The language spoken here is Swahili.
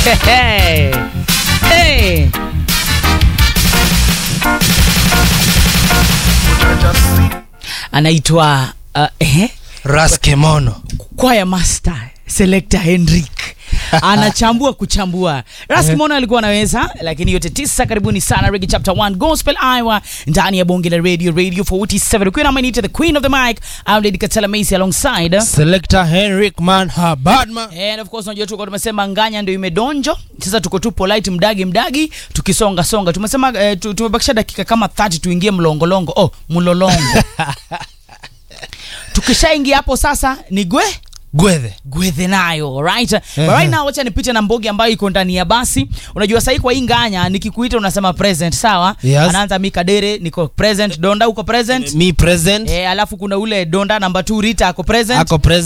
Hey. Hey. anaitwa uh, eh? raskemono kwaya master selector henrik anachambua kuchambua raskimono alikuwa anaweza lakini yote tisa karibuni sana regi chapter 1 gospel iowa ndani ya bonge la radio radio 47 ukiwa na manita the queen of the mic I'm lady katela macy alongside selector henrik manha badman And of course unajua tuko tumesema nganya ndio imedonjo sasa tuko tu polite mdagi mdagi tukisonga songa tumesema eh, tu- tumebakisha dakika kama 30 tuingie mlongolongo oh mlolongo tukishaingia hapo sasa ni gwe gwethe gwethe nayo alright but Ehe. right now wacha nipite na mbogi ambayo iko ndani ya basi unajua sahii kwa hii nganya nikikuita unasema present sawa Yes. anaanza mikadere niko present donda uko present me present eh, alafu kuna ule donda namba 2 rita ako present ako present